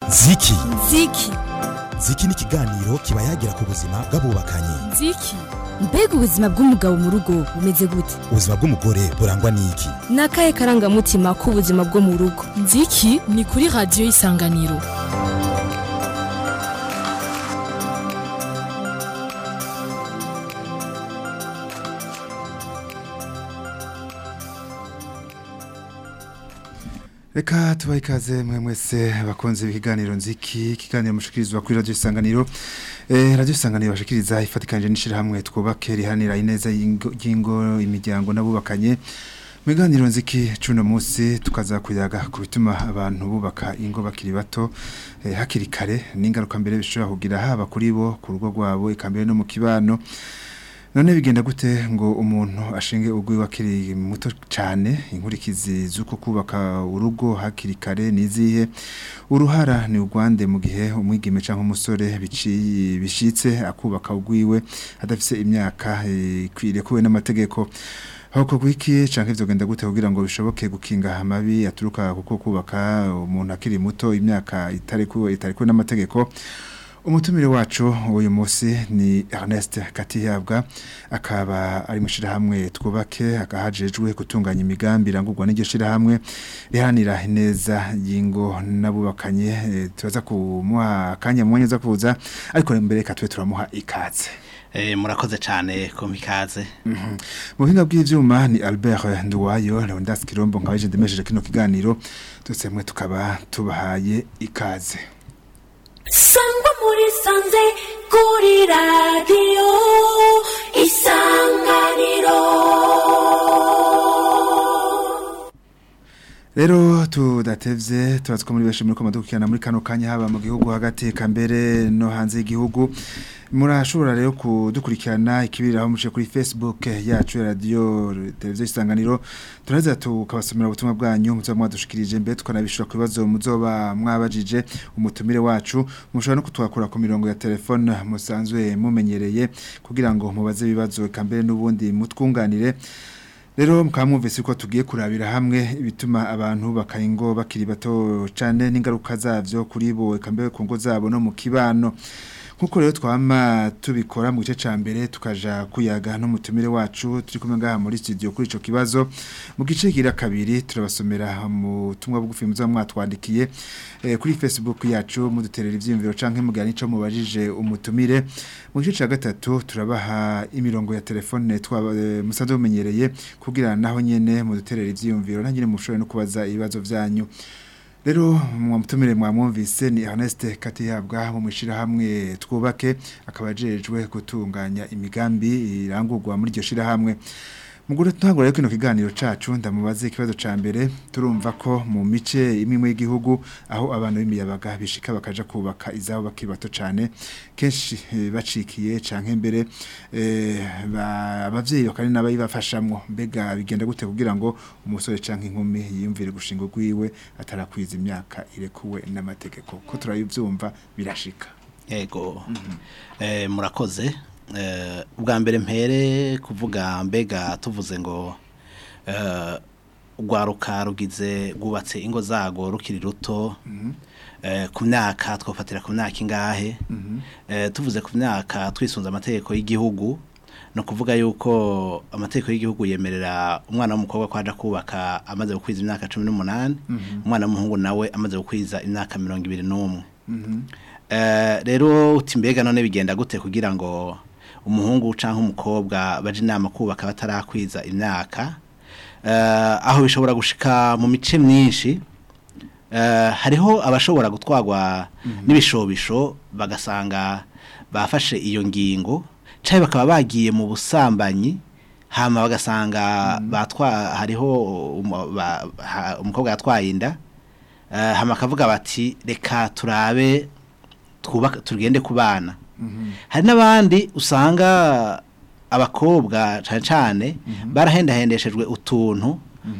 ziki ziki ziki ni ikiganiro kiba yagira ku buzima bw'abubakanye ziki mbega ubuzima bw'umugabo mu rugo bumeze gute ubuzima bw'umugore burangwa n'iki ni akahe karangamutima k'ubuzima bwo mu rugo nziki ni kuri radiyo y'isanganiro reka tubahe ikaze mwe mwese bakunze ibiganiro nziki ikiganiro mushikirizwa kuri radiyo isanganiro eh, radiyo isanganiro bashikiriza ifatikanije n'ishirahamwe twubake rihanira ineza y'ingo y'ingo, imiryango n'abubakanye mu biganiro nziki cuno munsi tukaza kuyaga ku bituma abantu bubaka ingo bakiri bato eh, hakiri kare n'ingaruka mbere bishobora kugira haba kuri bo ku rugo rwabo ikambere no mu kibano none bigenda gute ngo umuntu ashinge ugwi wakiri muto cyane inkurikizi z'uko kubaka urugo hakiri kare nizihe uruhara ni urwande mu gihe umwigeme cyangwa umusore biciye bishitse akubaka ugwiwe adafise imyaka ikwiriye kuwe n'amategeko Hoko gwiki canke vyogenda gute kugira ngo bishoboke gukinga amabi aturuka kuko kubaka umuntu akiri muto imyaka itari kuwe itari kuwe n'amategeko Umutumire wacu uyu munsi ni Ernest Katiyabwa akaba ari mushira hamwe twubake akahajejwe gutunganya imigambi irangurwa n'iryo shira hamwe rihanira neza yingo nabubakanye e, turaza kumuha kanya mwanya za kuza ariko mbere katwe turamuha ikaze Eh, murakoze cyane kumikaze mu buhinga bw'ivyuma ni Albert Nduwayo Leondas Kirombo nkabaje ndemesheje kino kiganiro twese mwe tukaba tubahaye ikaze sangwa muri sanze kuri radiyo isanganiro Rero tudatevye tubazi ko muri benshi muri komadukirana muri kano kanya haba mu gihugu hagati kambere no hanze y'igihugu murashobora rero kudukurikirana ikibiriraho muce kuri Facebook yacu ya radio televiziyo isanganiro turaza tukabasomera ubutumwa bwanyu muzoba mwadushikirije mbere tukanabishura ku bibazo muzoba mwabajije umutumire wacu mushobora no kutwakura ku mirongo ya telefone musanzwe mumenyereye kugira ngo mubaze ibibazo kambere n'ubundi mutwunganire Rero mukamwumvise ko tugiye kurabira hamwe ibituma abantu bakayingo bakiri bato cyane n'ingaruka zavyo kuri bo kambe ku ngo zabo no mu kibano nkuko rero twama tubikora mu gice ca mbere tukaja kuyaga n'umutumire wacu turi kumwe ngaha muri studio kuri ico kibazo mu gice gira kabiri turabasomera mu tumwa bugufi muzo mwatwandikiye eh, kuri Facebook yacu muduterera ivyimviro canke mugani ico mubajije umutumire mu gice ca gatatu turabaha imirongo ya telefone twaba eh, musanzwe mumenyereye kugira naho nyene muduterera ivyimviro nanyine mushobore no kubaza ibibazo vyanyu Rero mwamutumire mwamwumvise ni Ernest Katiyabwa mu mushira hamwe twubake akabajejwe gutunganya imigambi irangurwa muri iryo shira hamwe Mugure tangura rero kino kiganiro cacu ndamubaze ikibazo ca mbere turumva ko mu mice imwe y'igihugu aho abantu b'imiyabaga bishika bakaja kubaka izabo bakiri bato cane kenshi eh, bacikiye canke mbere eh, ba- abavyeyi bakari n'abayibafashamwo mbega bigenda gute kugira ngo umusore canke inkumi yiyumvire gushinga rwiwe atarakwiza imyaka irekuwe n'amategeko ko turayivyumva birashika yego eh, murakoze eh, ubwa mbere mpere kuvuga mbega tuvuze ngo eh, urwaruka rugize rwubatse ingo zago rukiri ruto eh, ku myaka twafatira ku myaka ingahe eh, tuvuze ku myaka twisunze amategeko y'igihugu no kuvuga yuko amategeko y'igihugu yemerera umwana w'umukobwa ko aja kubaka amaze gukwiza imyaka 18 umwana w'umuhungu nawe amaze gukwiza imyaka 21 Eh, rero uti mbega none bigenda gute kugira ngo umuhungu canke umukobwa baje inama kubaka batarakwiza imyaka eh, aho bishobora gushika mu mice myinshi eh, hariho abashobora gutwagwa n'ibishobisho bagasanga bafashe iyo ngingo canke bakaba bagiye mu busambanyi hama bagasanga batwa hariho umu- ba- ha- umukobwa yatwaye inda eh, hama akavuga bati reka turabe twubaka tugende ku bana hari n'abandi usanga abakobwa cyane cyane barahendahendeshejwe utuntu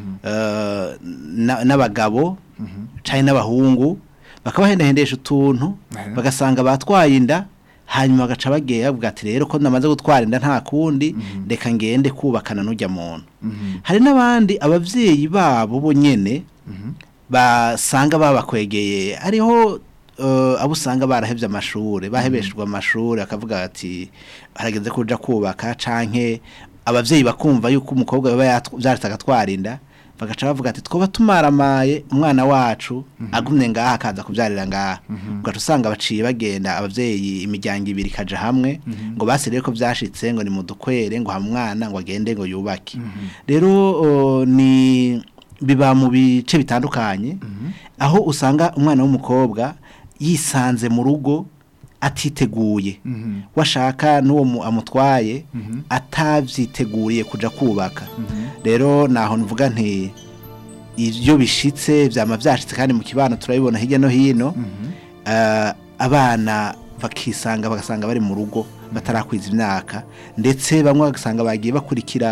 eh, na- n'abagabo cyane n'abahungu bakabahendahendesha utuntu Aha. bagasanga batwaye inda hanyuma bagaca bagiye bavuga ati rero ko namaze gutwara inda nta kundi reka ngende kubakana n'ujya muntu hari n'abandi ababyeyi babo bo nyene basanga babakwegeye hariho eh, abo usanga barahevye amashuri bahebeshejwe amashuri akavuga ati harageze kuja kubaka canke abavyeyi bakumva yuko umukobwa baba yatw- vyaritaga twarinda bagaca bavuga ati twoba tumaramaye umwana wacu agumye ngaha akaza kubyarira ngaha ugaca usanga baciye bagenda abavyeyi imiryango ibiri ikaja hamwe ngo basirire ko vyashitse ngo ni mudukwere ngo hamwe umwana ngo agende ngo yubake rero o, ni biba mu bice bitandukanye aho usanga umwana w'umukobwa yisanze mu rugo atiteguye washaka n'uwo mu- amutwaye atavyiteguriye kuja kubaka rero naho nvuga nti iyo bishitse vyama vyashitse kandi mu kibano turabibona hirya no hino eh, abana bakisanga bagasanga bari mu rugo batarakwiza imyaka ndetse bamwe bagasanga bagiye bakurikira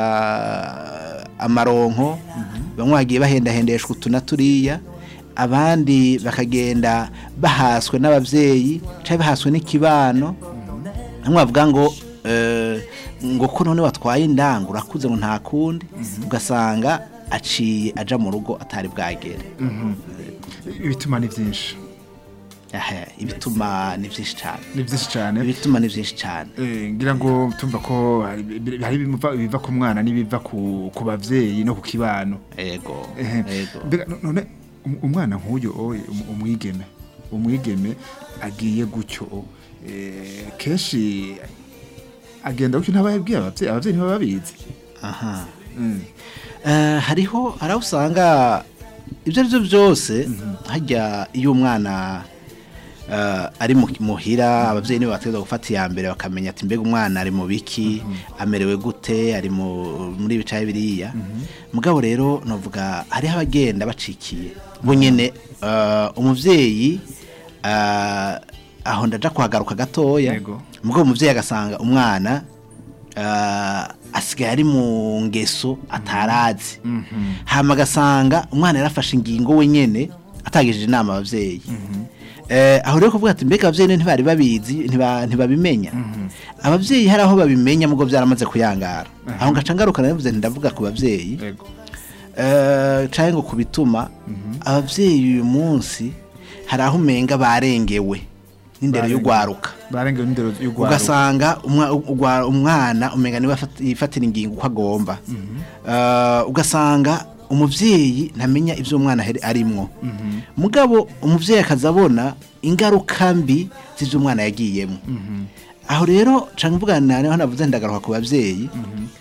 amaronko bamwe bagiye bahendahendeshwa utu na turiya abandi bakagenda bahaswe n'abavyeyi cyangwa bahaswe n'ikibano bamwe bavuga ngo eh, ngo ko none watwaye indango urakuze ngo nta kundi ugasanga aciye aja mu rugo atari bwagere ibituma ni byinshi Aha, ibituma ni byinshi cyane ni byinshi cyane ibituma ni byinshi cyane Eh, ngira ngo tumva ko hari hari ibiva ibiva ku mwana n'ibiva ku ku bavyeyi no ku kibano ego Ehe. ego Mbega no- none um- umwana nk'uyu oye um- umwigeme umwigeme agiye gutyo eh, kenshi agenda gutyo ntaba yabwiye abavyeyi abavyeyi ntibaba babizi aha Mm. Eh, hariho hari aho usanga ibyo ari byo byose hajya iyo umwana eh, ari mu- muhira ababyeyi nibo bategereza gufata iya mbere bakamenya ati mbega umwana ari mu biki amerewe gute ari mu- muri ibicaye biriya mugabo rero navuga hariho abagenda bacikiye bo nyine eh, umuvyeyi eh, aho ndaja kuhagaruka gatoya Yego. mugabo umuvyeyi agasanga umwana eh, asigaye ari mu ngeso atarazi hama agasanga umwana yarafashe ingingo we nyene atagishije inama abavyeyi eh, aho rero kuvuga ati mbega abavyeyi ntibari babizi ntiba- ntibabimenya abavyeyi hari aho babimenya mugo byaramaze kuyangara aho ngaca ngaruka navuze nti ndavuga ku bavyeyi Yego. eh, canke ngo kubituma abavyeyi uyu munsi hari aho umenga barengewe n'indero Barengewe. y'ugwaruka barengewe n'indero y'ugwaruka ugasanga umwa- ugwa- umwana umenga niwe afata- yifatira ingingo uko agomba Eh, ugasanga umuvyeyi ntamenya ivyo umwana aheri- arimwo mugabo umuvyeyi akaza abona ingaruka mbi z'ivyo umwana yagiyemo aho rero canke mvuga niho navuze ndagaruka ku bavyeyi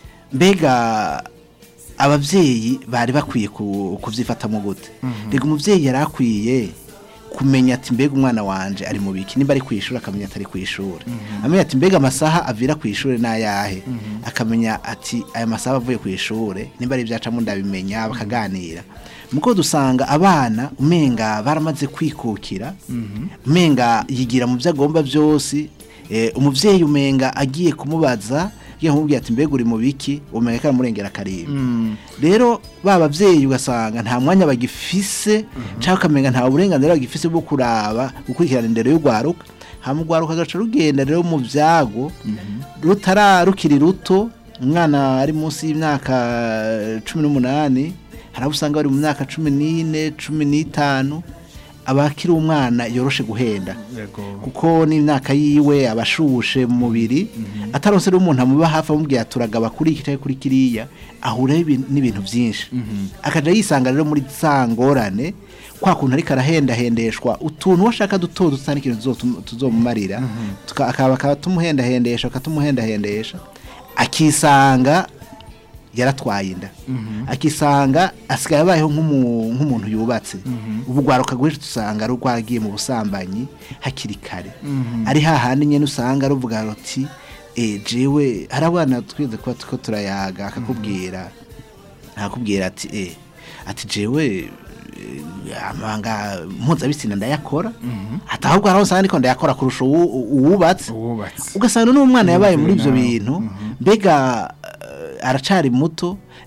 mbega abavyeyi bari bakwiye ku- kuvyifatamo gute rega umuvyeyi yari akwiye kumenya ati mbega umwana wanje ari mu biki nimba ari ku ishuri akamenya atari ku ishuri amenya ati mbega amasaha avira ku ishuri n'ayahe akamenya ati aya masaha avuye ku ishuri nimba ari ibyacamo ndabimenya bakaganira muko dusanga abana umenga baramaze kwikukira umenga yigira mu byo agomba byose eh, umuvyeyi umenga agiye kumubaza yagiye kumubwira ati mbega uri mu biki umenga karamurengera karimba rero ba bavyeyi ugasanga nta mwanya bagifise cyangwa ukamenga nta burenganzira bagifise bwo kuraba gukurikirana indero y'urwaruka hama urwaruka agaca rugenda rero mu vyago rutara rukiri ruto umwana ari munsi y'imyaka cumi n'umunani hari abo usanga bari mu myaka cumi n'ine cumi n'itanu aba akiri umwana yoroshe guhenda Yego. kuko n'imyaka yiwe abashushe mu mubiri ataronse rero umuntu amuba hafi amubwira turagaba kuri iki cyangwa kuri kiriya ahuraho ibi- n'ibintu byinshi akaja yisanga rero muri za ngorane kwa kuntu ariko arahendahendeshwa utuntu washaka duto dusa n'ikintu tuzotum- tuzomumarira tuka- akaba akaba tumuhendahendesha akatumuhendahendesha akisanga yaratwaye inda akisanga asigaye abayeho nk'umu- nk'umuntu yubatse ubu rwaruka rwinshi dusanga rwaragiye mu busambanyi hakiri kare ari hahandi nyine usanga ruvuga ruti "Eh, jewe hari abana twize kuba turiko turayaga akakubwira akakubwira ati eh ati jewe eh, amanga mpuzabitsina ndayakora ati ahubwo hari aho usanga ndiko ndayakora kurusha uwu- uwubatse uwubatse ugasanga n'umwana yabaye muri ibyo nawe. bintu mbega eh, aracari muto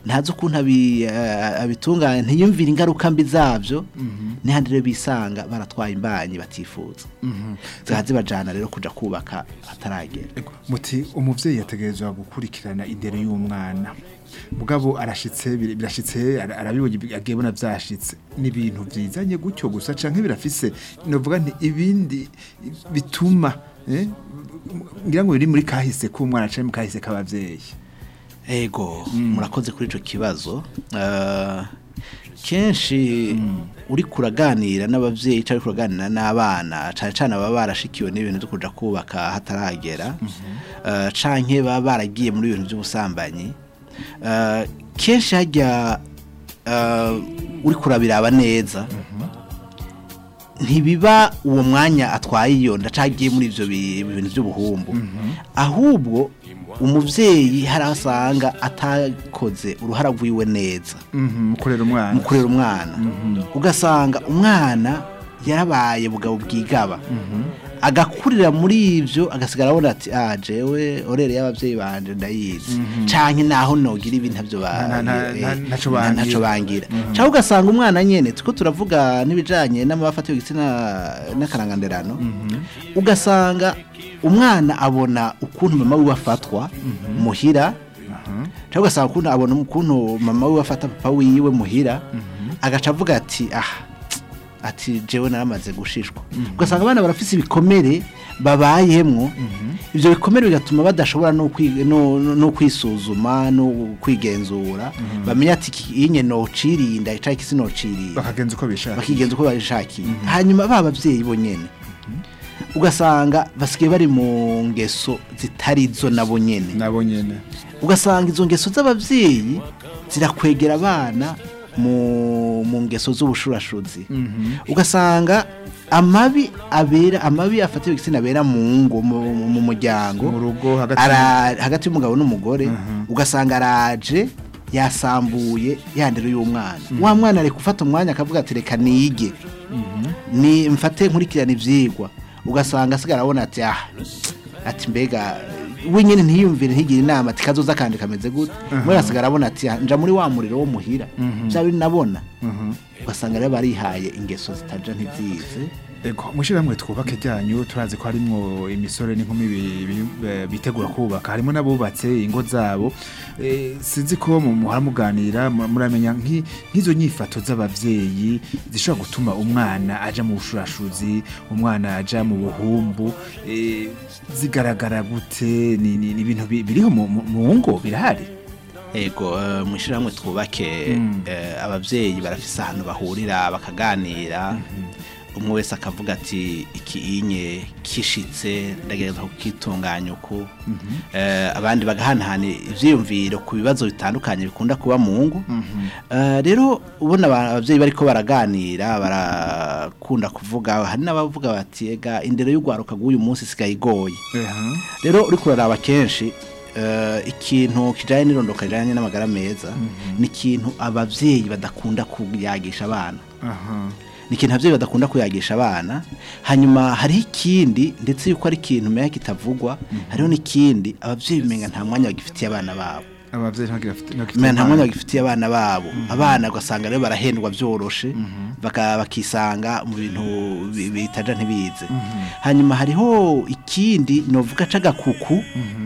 ntazi ukuntu abi- eh, abitunganya ntiyumvire ingaruka mbi zabyo n'ahandi rero bisanga baratwaye imbanyi batifuza ziba zibajyana rero kujya kubaka hataragera Ego, muti umuvyeyi yategerezwa gukurikirana indero y'umwana mugabo arashitse bir- birashitse ara- arabibonye bi- agebona vyashitse ni ibintu vyizanye gutyo gusa canke birafise novuga nti ibindi bituma eh, ngira ngo biri muri kahise k'umwana canke mu kahise k'abavyeyi ego murakoze kuri icyo kibazo Eh, kenshi uri kuraganira n'ababyeyi cyangwa uri kuraganira n'abana cyane cyane baba barashikiwe n'ibintu byo kujya kubaka hataragera Eh, canke baba baragiye muri ibintu by'ubusambanyi Eh, kenshi hajya eh, uri kurabiraba neza ntibiba uwo mwanya atwaye iyo ndacagiye muri ibyo bi- bintu by'ubuhumbu ahubwo umubyeyi hari aho asanga atakoze uruhara rwiwe neza Mhm, mu kurera umwana mu kurera umwana ugasanga umwana yarabaye bugabo bwigaba agakurira muri ibyo agasigara abona ati ah jewe orere y'ababyeyi banje ndayizi canke naho nogira ibi ntabyo ba- Na- na- eh, na- ntaco na- bangira. ntaco bangira cyangwa ugasanga umwana nyene tuko turavuga n'ibijanye n'amabafatiwe igitsina n'akaranganderano ugasanga umwana abona ukuntu mama wiwe afatwa muhira cyangwa ugasanga ukuntu abona ukuntu mama wiwe afata papa wiwe muhira agaca avuga ati ah ati jewe naramaze gushishwa ugasanga abana barafise ibikomere babayemwo ibyo bikomere bigatuma badashobora no kwi- no- no- no kwisuzuma no kwigenzura bamenya ati iki inye nocirinda cyangwa iki sinocirinda bakagenza uko bishaka bakigenza uko babishakiye hanyuma ba babyeyi bo nyene ugasanga basigaye bari mu ngeso zitari zo nabo nyene nabo nyene ugasanga izo ngeso z'ababyeyi zirakwegera abana mu mu ngeso z'ubushurashuzi ugasanga amabi abera amabi afatiwe igitsina abera mu ngo mu- mu mu muryango mu rugo hagati ara hagati y'umugabo n'umugore ugasanga araje yasambuye yandero y'umwana wa mwana ari gufata umwanya akavuga ati reka nige ni mfate nkurikirane ibyigwa ugasanga asigara abona ati ah ati mbega wenyine ntiyumvire ntigire inama ati kazoza kandi kameze gute muri asigara abona ati "Ah, nja muri wa muriro wo muhira bya bintu nabona ugasanga rero barihaye ingeso zitaja ntizize Ego, mushiramwe twubake ryanyu turazi ko harimwo imisore n'inkumi bi- bi- eh, bitegura kubaka harimo n'abubatse ingo zabo Eh, sinzi ko mu muhora muganira mu- muramenya nk'i- nk'izo nyifato z'abavyeyi zishobora gutuma umwana aja mu bushurashuzi umwana aja mu buhumbu eh, zigaragara gute ni ni- ni ibintu bi- biriho mu mu- mu ngo birahari ego eh, mu ishyirahamwe twubake eh, ababyeyi barafise ahantu bahurira bakaganira umwe wese akavuga ati iki inye kishitse ndagerageza kukitunganya uku Eh, abandi bagahanahana ivyiyumviro ku bibazo bitandukanye bikunda kuba mu ngo Eh, rero ubona aba- abavyeyi bariko baraganira barakunda kuvuga hari n'abavuga bati ega indero y'ugwaruka bw'uyu munsi isigaye igoye Eha. rero uri kuraraba kenshi eh, ikintu kijanye n'irondoka rijanye n'amagara meza ni ikintu abavyeyi badakunda kuyagisha abana aha ni ikintu abavyeyi badakunda kuyagisha abana hanyuma hariho ikindi ndetse yuko ari ikintu meya kitavugwa hariho n'ikindi abavyeyi umenga nta mwanya bagifitiye abana babo abavyeyi ntagira afite umenga nta mwanya bagifitiye abana babo abana ugasanga rero barahendwa byoroshe baka- bakisanga mu bintu bi- bitaja ntibize hanyuma hariho ikindi novuga c'agakuku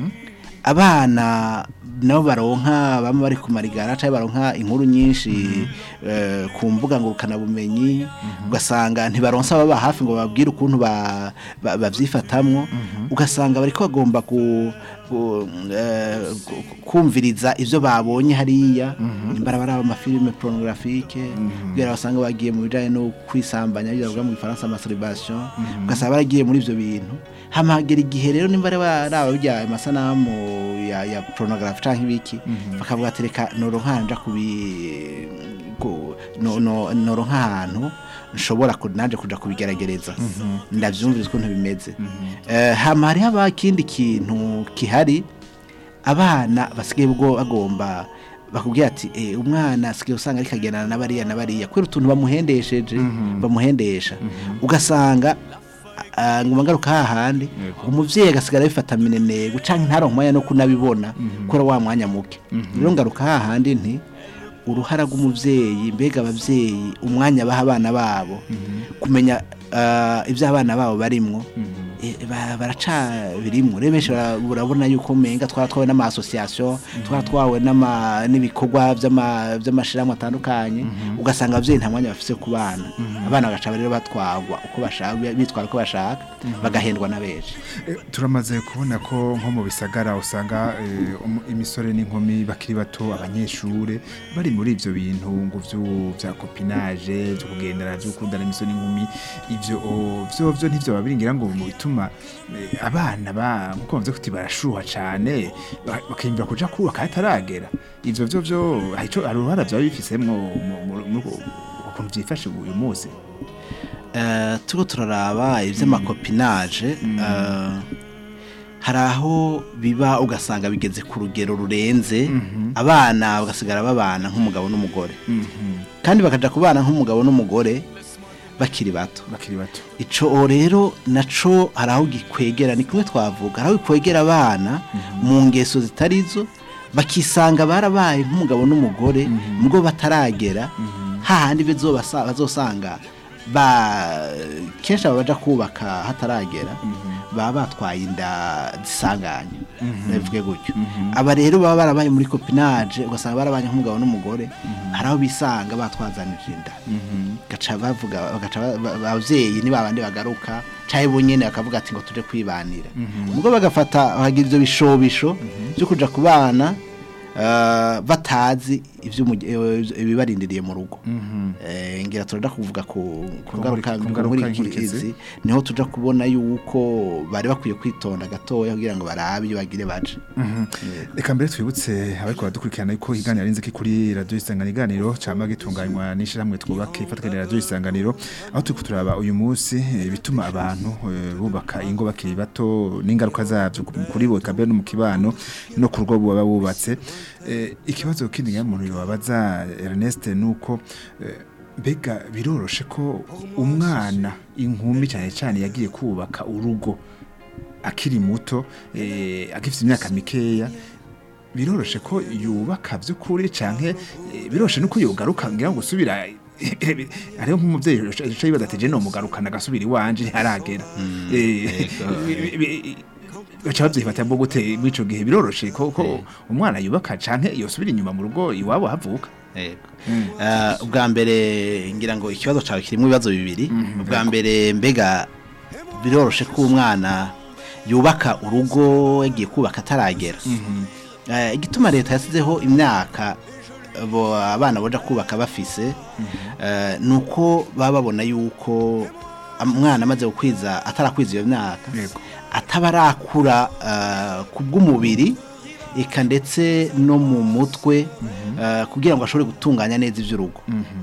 abana nabo baronka bamwe bari ku marigara cyangwa baronka inkuru nyinshi eh, ku mbuga ngurukanabumenyi ugasanga ntibaronsa ababa hafi ngo bababwire ukuntu ba- ba- babyifatamwo ugasanga bariko bagomba ku ku- eh, ku- kumviriza ivyo babonye hariya imbara baraba amafilime pornographique kugira basanga bagiye mu bijanye no kwisambanya ibyo bavuga mu gifaransa masturbation ugasanga baragiye muri ivyo bintu hamagera igihe rero nimba ari baraba bijya amasanamu ya, ya pornography canke ibiki bakavuga ati reka noronka nja kubi ku- no- no- noronka ahantu nshobora ku- naje kuja kubigeragereza ndavyumviriza ukuntu bimeze Eh, hama hariho abakindi kintu kihari abana basigaye ubwo bagomba bakubwira ati eh, umwana asigaye usanga ariko agendana na bariya na bariya kubera utuntu bamuhendesheje bamuhendesha ugasanga ah, nguma ngaruka hahandi umuvyeyi agasigara bifata minenego canke ntaronke umwanya no kunabibona kubera wa mwanya muke rero ngaruka hahandi nti uruhara rw'umuvyeyi mbega abavyeyi umwanya baha abana babo kumenya ah, ivyo abana babo barimwo eh, ba- baraca birimwo rero benshi bara- urabona yuko umenga twara twawe n'ama-association twara twawe n'ama- n'ibikorwa vy'ama- vy'amashirahamwe atandukanye ugasanga abavyeyi nta mwanya bafise ku bana abana bagaca rero batwarwa uko bashaka bitwara uko bashaka bagahendwa na benshi Eh, turamaze kubona ko nko mu bisagara usanga eh, um- imisore n'inkumi bakiri bato abanyeshure bari muri ivyo bintu ngo vyu- vya copinage vyo kugendana vyo gukundana imisore n'inkumi ivyo o, vyo vyo ntivyo babiringira ngo mu bituma eh, abana ba nkuko bavuze kuti barashuha cane ba- bakiyumvira kuja kubaka hataragera ivyo vyo vyo hari ico- hari uruhara vyaba bifisemwo mu- mu- mu- ukuntu vyifashe uyu munsi Eh, turiko turaraba ivy'amakopinage eh, hari aho biba ugasanga bigeze ku rugero rurenze abana bagasigara babana nk'umugabo n'umugore kandi bakaja kubana nk'umugabo n'umugore bakiri bato bakiri bato ico rero naco hari aho gikwegera ni kumwe twavuga hari aho gikwegera abana mu ngeso zitarizo bakisanga barabaye nk'umugabo n'umugore mubwo bataragera hahandi bizobasa- bazosanga ba kenshi aba baja kubaka hataragera baba batwaye inda zisanganye bivuge gutyo aba rero baba barabaye muri copinage ugasanga barabaye nk'umugabo n'umugore hari aho bisanga batwazanije inda gaca bavuga bagaca ba- ba- abavyeyi ni babandi bagaruka caye bonyene bakavuga ati ngo tuje kwibanira ubwo bagafata bagira ivyo bishobisho byo kuja ku bana eh, batazi ivy'umuge- eh, ibibarindiriye mu rugo Eh, ngira turaja kuvuga ku ku ngaruka ku ngaruka muri inkurikizi. izi niho tuja kubona yuko bari bakwiye kwitonda gatoya kugira ngo barabe iyo bagire baje reka mbere twibutse abariko baradukurikirana yuko iganiro ari inziki kuri radiyo isanganiro iganiro cama gitunganywa n'ishirahamwe twubake ifatwa radiyo isanganiro aho turiko turaba uyu munsi eh, ibituma abantu eh, bubaka ingo bakiri bato n'ingaruka zavyo ku- kuri bo eka mbere no mu kibano no ku rugo baba bubatse Eh, ikibazo kindi nyamuntu yobabaza Ernest nuko eh, mbega biroroshe ko umwana inkumi cyane cyane yagiye kubaka urugo akiri muto eh, agifite imyaka mikeya biroroshe ko yubaka by'ukuri canke eh, biroroshe nuko yogaruka ngira ngo gusubira hariho nk'umuvyeyi yicaye yibaza ati je no mugarukana agasubira iwanje ntiharagera Eh, bi- bi- baca bavyifata bwo gute mw'ico gihe biroroshe ko ko umwana yubaka canke yosubira inyuma mu rugo iwabo havuka Yego. Eh, ubwa mbere ngira ngo ikibazo cyawe kirimo ibibazo bibiri ubwa mbere mbega biroroshe ko umwana yubaka urugo yagiye kubaka ataragera Eh, igituma leta yasizeho imyaka bo abana boja kubaka bafise eh, nuko baba babona yuko umwana amaze gukwiza atarakwiza iyo myaka Yego. ataba arakura eh, ku bw'umubiri eka ndetse no mu mutwe eh, kugira ngo ashobore gutunganya neza iby'urugo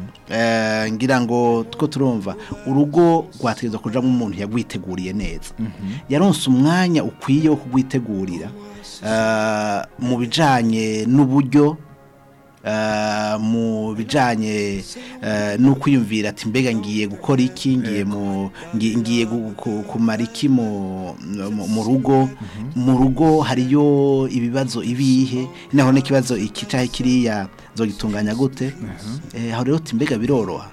Eh, ngira ngo two turumva urugo rwategerezwa kujamo umuntu yagwiteguriye neza yaronse umwanya ukwiye wo kugwitegurira eh, mu bijanye n'uburyo eh, mu bijanye eh, no kwiyumvira ati mbega ngiye gukora iki ngiye mu ngi- ngiye gu- ku- kumara iki mu mu- mu rugo mu rugo hariyo ibibazo ibihe naho n'ikibazo iki cahe kiriya zogitunganya gute eh aho rero uti mbega biroroha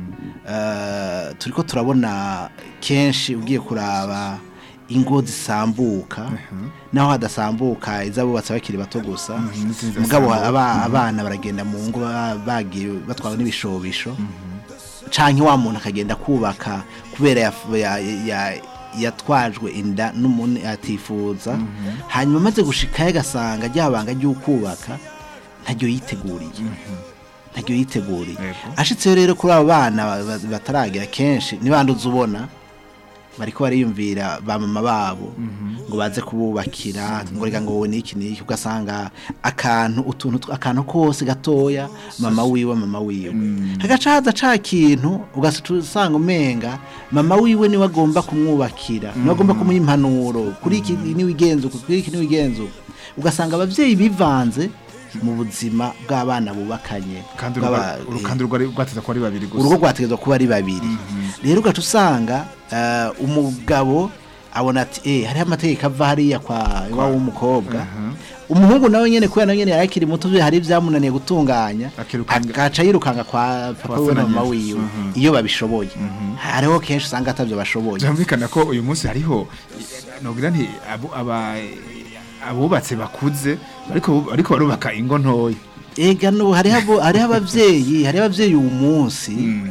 Eh, turiko turabona kenshi ugiye kuraba ingo zisambuka naho hadasambuka izabubatse bakiri bato gusa n'izindi mugabo zidasambuka. aba- abana baragenda mu ngo ba- bagiye batwawe n'ibishobisho canke wa muntu akagenda kubaka kubera yaf- ya- ya- yatwajwe inda n'umuntu atifuza hanyuma amaze gushikayo agasanga ryabanga ry'ukubaka ntaryo yiteguriye ntaryo yiteguriye Yego. ashitseyo rero kuri abo bana ba- ba- bataragera kenshi nibanduza ubona bariko bariyumvira ba mama babo ngo baze kububakira ngo reka ngo wowe niki niki ugasanga akantu utuntu tw- akantu kose gatoya mama wiwe mama wiwe hagaca haza ca kintu ugaca usanga umenga mama wiwe niwe agomba kumwubakira niwe agomba kumuha impanuro kuri iki niwe igenzuka kuri iki niwe igenzuka ugasanga abavyeyi bivanze mu buzima bw'abana bubakanye kandi bw'aba- urugo- kandi urugo ari- rwateza kuba ari babiri gusa urugo rwategetswe kuba ari babiri rero ugaca usanga eh, umugabo abona ati eh hariho amategeko ava hariya kwa iwabo w'umukobwa umuhungu nawe nyene kubera nawe nyene yari akiri muto vyo hari ivyamunaniye gutunganya Akirukanga- agaca yirukanga kwa papa Kwa we na se na mama nyina. wiwe Mhm. iyo babishoboye hariho kenshi usanga atavyo bashoboye byumvikana ko uyu munsi hariho nogira nti abo- aba abubatse bakuze ariko ariko barubaka ingo ntoya ega no hariho abo- hariho abavyeyi hariho abavyeyi uyu munsi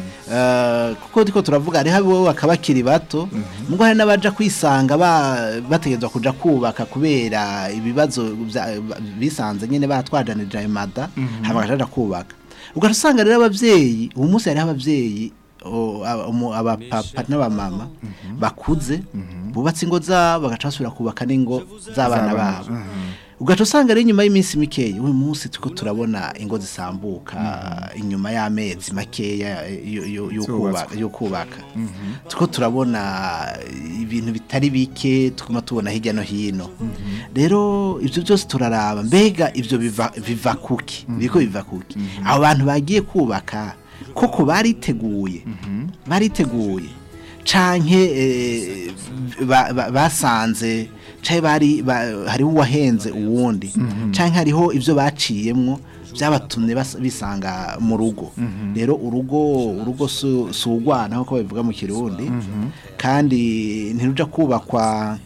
eh, kuko ndiko turavuga hariho abo bakaba bakiri bato mugo hari n'abaja kwisanga ba- bategerezwa kuja kubaka kubera ibibazo vya- bisanze nyene batwajanije ayo mada hama bakaja kubaka ugaca usanga rero abavyeyi uyu munsi hariho abavyeyi o, aba- umu- abapapa n'abamama bakuze bubatse ingo zabo bagaca basubira kubaka n'ingo z'abana Z'abana, babo ugaca usanga rero inyuma y'iminsi mikeya uyu munsi turiko turabona ingo zisambuka inyuma y'amezi makeya yo- yo- yo Zubatswe. kuba- yo kubaka turiko turabona ibintu bitari bike tuguma tubona hirya no hino rero ibyo byose turaraba mbega ibyo biva biva kuki biriko biva kuki abo bantu bagiye kubaka koko bariteguye bariteguye canke eh, ba- ba- basanze canke bari ba- hariho uwahenze uwundi canke hariho ivyo baciyemwo byabatumye bas- bisanga mu rugo rero urugo urugo su- si urwana nk'uko babivuga mu kirundi kandi ntiruja kubakwa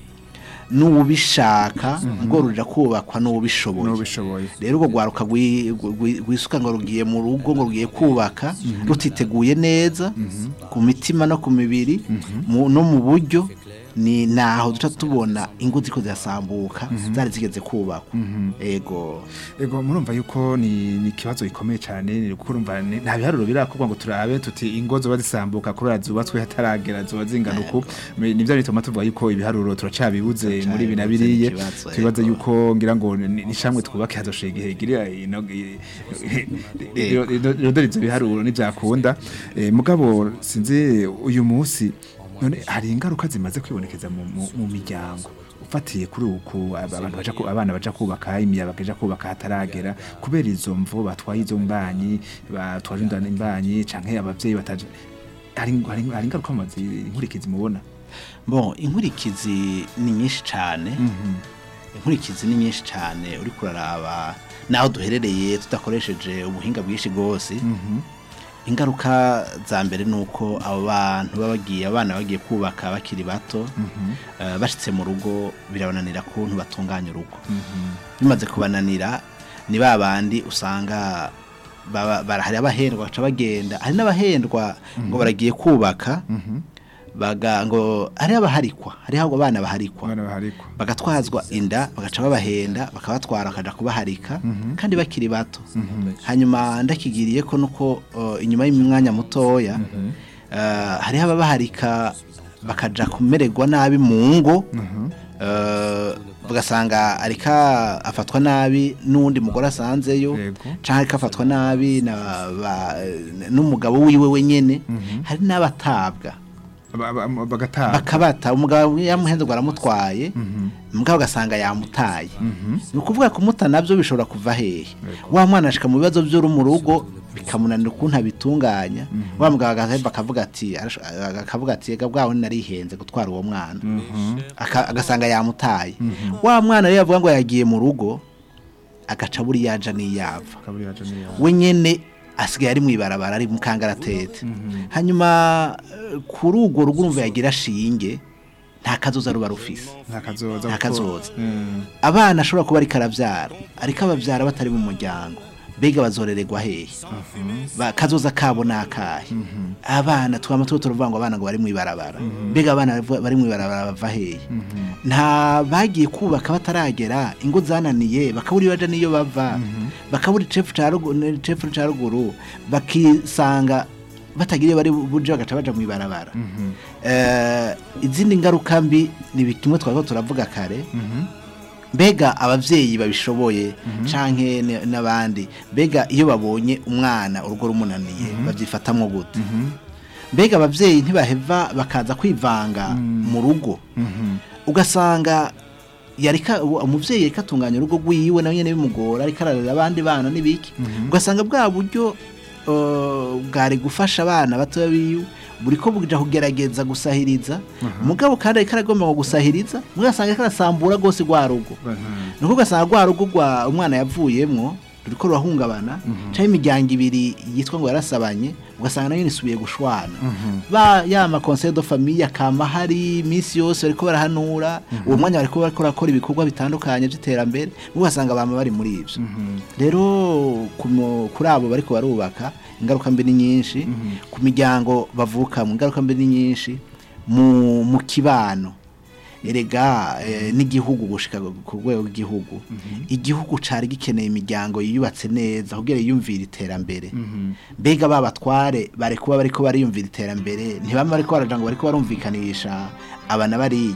n'uwubishaka ngo ruja kubakwa n'uwubishoboye n'ubishoboye rero urwo rwaruka rwi- rwi- rwisuka ngo rugiye mu rugo ngo rugiye kubaka rutiteguye neza ku mitima no ku mibiri mu- no mu buryo ni naho duca tubona ingo ziko zirasambuka zari zigeze kubakwa ego ego murumva yuko ni ni ikibazo gikomeye cyane ni kuko urumva ni- nta biharuro birakorwa ngo turabe tuti ingo zoba zisambuka kubera zubatswe hataragera zoba zingana uku Me- nivyo bituma tuvuga yuko ibiharuro turacabibuze muri ibi na Turacabibuze, biriye ni ikibazo, twibaza ego. yuko ngira ngo ni ni shamwe twubake hazoshega igihe girira ino rero ivyo biharuro nivyakunda Eh, mugabo sinzi uyu munsi none hari ingaruka zimaze kwibonekeza mu, mu, mu miryango ufatiye kuri uku ab- abantu baja ku- abana baja kubaka imiyabaga ija kubaka hataragera kubera izo mvo batwaye izo mbanyi batwaje indana imbanyi canke abavyeyi bataje hari hari hari ingaruka mazi inkurikizi mubona bon inkurikizi ni nyinshi cyane inkurikizi ni nyinshi cyane uri kuraraba naho duherereye tudakoresheje ubuhinga bwinshi bwose ingaruka za mbere ni uko abo bantu baba bagiye abana bagiye kubaka bakiri bato eh, bashitse mu rugo birabananira kuntu batunganya urugo bimaze kubananira ni ba bandi usanga baba- bara- hari abahendwa baca bagenda hari n'abahendwa ngo baragiye kubaka baga ngo hari abaharikwa hariho abo bana baharikwa abana baharikwa bagatwazwa inda bagaca babahenda bakabatwara bakaja kubaharika kandi bakiri bato hanyuma ndakigiriye ko nuko uh, inyuma y'umwanya mutoya uh, hariho ababaharika bakaja kumererwa nabi mu ngo uh, bagasanga arika afatwa nabi n'uwundi mugore asanzeyo Yego. canke ariko afatwa nabi na ba- n'umugabo wiwe wenyene hari n'abatabwa Aba- aba- bagataha bakabata umugabo yamuhenze ngo aramutwaye umugabo ugasanga yamutaye ni ukuvuga kumuta nabyo bishobora kuva hehe wa mwana ashika mu bibazo byo mu rugo bikamunanira ukuntu abitunganya wa mugabo agaheba akavuga ati arash- akavuga ati ega bwawe narihenze gutwara uwo mwana Aka- agasanga yamutaye wa mwana rero avuga ngo yagiye mu rugo agaca buri yaja n'iyava kaburi yaje niyo we nyene asigaye ari mwibarabara ari mu kangaratete hanyuma eh, kuri urwo rugo urumva yagira shinge nta kazoza ruba rufise nta kazoza Nta kuko- kazoza. Mm. abana ashobora kuba ariko arabyara ariko ababyara batari mu muryango mbega bazorererwa hehe Ba- kazoza kabo ni akahe abana twama tuba turavuga ngo abana ngo bari mu ibarabara mbega abana bavu- bari mu ibarabara bava hehe nta bagiye kubaka bataragera ingo zananiye bakabura baja niyo bava bakabura icefu ca rugu- icefu ca ruguru bakisanga batagira iyo bari buje bagaca baja mu ibarabara Eh, izindi ngaruka mbi ni kimwe twariko turavuga kare mbega abavyeyi babishoboye canke n- n'abandi mbega iyo babonye umwana urugo rumunaniye babyifatamwo gute mbega abavyeyi ntibaheva bakaza kwivanga mu rugo ugasanga yarika uwo- umuvyeyi yarika atunganya urugo rwiwe nawe nyene bimugora ariko ararera abandi bana n'ibiki ugasanga bwa buryo uh, bwari gufasha abana batoya biwe buriko buja kugerageza gusahiriza mugabo kandi ariko aragomba ngo gusahiriza mugasanga ariko arasambura rwose rwa rugo nuko ugasanga rwa rugo rwa umwana yavuyemwo ruriko rurahungabana canke imiryango ibiri yitwa ngo yarasabanye ugasanga nayo isubiye gushwana ba ya ma conseil de famille akama hari iminsi yose bariko barahanura uwo mwanya bariko bariko barakora ibikorwa bitandukanye by'iterambere ugasanga bama bari muri ivyo rero ku mu- kuri abo bariko barubaka ingaruka mbi ni nyinshi ku miryango bavukamo ingaruka mbi ni nyinshi mu mu kibano erega eh, n'igihugu gushika ku rwego rw'igihugu igihugu cari gikeneye imiryango yiyubatse neza kugira yiyumvire iterambere mbega ba batware bari kuba bariko bariyumvira iterambere ntibama bariko baraja ngo bariko barumvikanisha abana bariya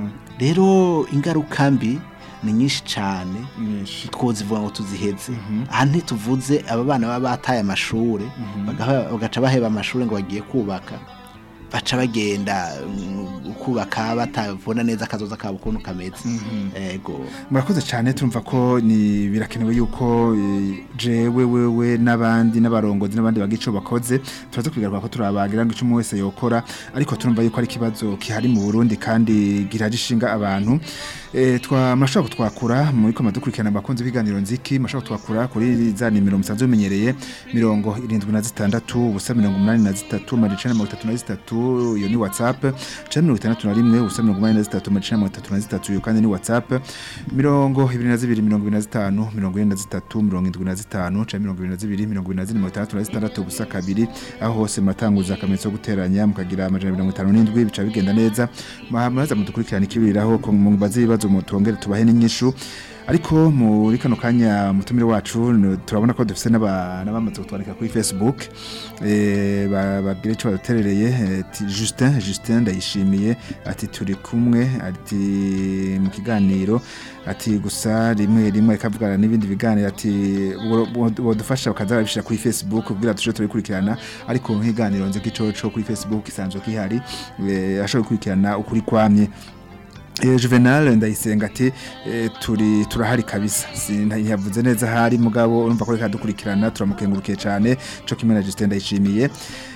rero ingaruka mbi ni nyinshi cane twozivuga ngo tuziheze aha ntituvuze aba bana baba bataye amashuri bagaha- bagaca baheba amashuri ngo bagiye kubaka baca bagenda mm, kubaka batabona neza akazoza kabo ukuntu kameze ego murakoze cyane turumva ko ni birakenewe yuko eh, jewe wewe n'abandi n'abarongozi n'abandi bagira ico bakoze turaza kubigaruka ko turabagira ngo ico umwe wese yokora ariko turumva yuko ari ikibazo kihari mu Burundi kandi giraje ishinga abantu eh twa murashobora kutwakura muri ko madukurikirana abakunzi b'iganiro nziki murashobora kutwakura kuri za nimero musanzwe bimenyereye mirongo irindwi na zitandatu ubusa mirongo umunani na zitatu amajana mirongo itatu na zitatu iyo ni whatsapp canke mirongo itandatu na rimwe ubusa mirongo umunani na zitatu amajana mirongo itatu na zitatu iyo kandi ni whatsapp mirongo ibiri na zibiri mirongo ibiri na zitanu mirongo ine na zitatu mirongo indwi na zitanu canke mirongo ibiri na zibiri mirongo ibiri na zine mirongo itandatu na zitandatu ubusa kabiri aho hose muratanguza akamenyetso ko guteranya mukagira amajana mirongo itanu n'indwi bica bigenda neza Ma- muraza mudukurikirana ikibiriraho ko mubaze ibibazo mutongere tubahe n'inyishu ariko muri kano kanya mutumire wacu n- turabona ko dufise n'aba- n'abamaze kutwandika kuri facebook eh, ba- babwire ico baduterereye eh, ati Justin Justin ndayishimiye ati turi kumwe ati mu kiganiro ati gusa rimwe rimwe ikavugana n'ibindi biganiro ati bodufasha bakaza babishira kuri facebook kugira tuje turikurikirana ariko nk'iganiro nzi kico co kuri facebook isanzwe kihari eh, ashobora gukurikirana ukuri kwamye Eh, Juvenal ndayisenga ati eh, turi turahari kabisa sinyavuze neza hari mugabo urumva ko reka dukurikirana turamukengurukiye cyane cyo kimwe na Justin ndayishimiye